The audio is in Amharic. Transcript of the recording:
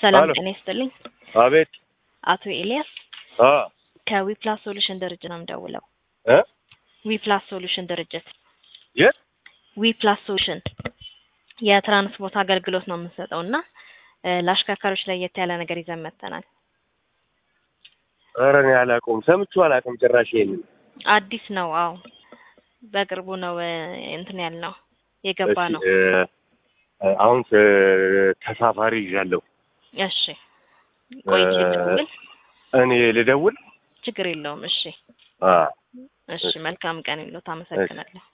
ሰላም አሎ። ጤና ይስጥልኝ። አቤት አቶ ኤልያስ አ ከዊፕላስ ሶሉሽን ድርጅት ነው የምደውለው። እ ዊፕላስ ሶሉሽን ድርጅት የት ዊፕላስ ሶሉሽን የትራንስፖርት አገልግሎት ነው የምንሰጠው እና እ ለአሽከርካሪዎች ለየት ያለ ነገር ይዘን መጥተናል። ኧረ እኔ አላውቀውም፣ ሰምቼው አላውቅም ጭራሽ ይሄንን። አዲስ ነው። አዎ በቅርቡ ነው እ እንትን ያልነው የገባ እሺ፣ ነው። እ፣ አሁን ተ- ተሳፋሪ ይዣለሁ። እሺ ቆይቼ እ፣ ልደውል። እኔ ልደውል? ችግር የለውም። እሺ አ እሺ፣ መልካም ቀን ይሎት። አመሰግናለሁ።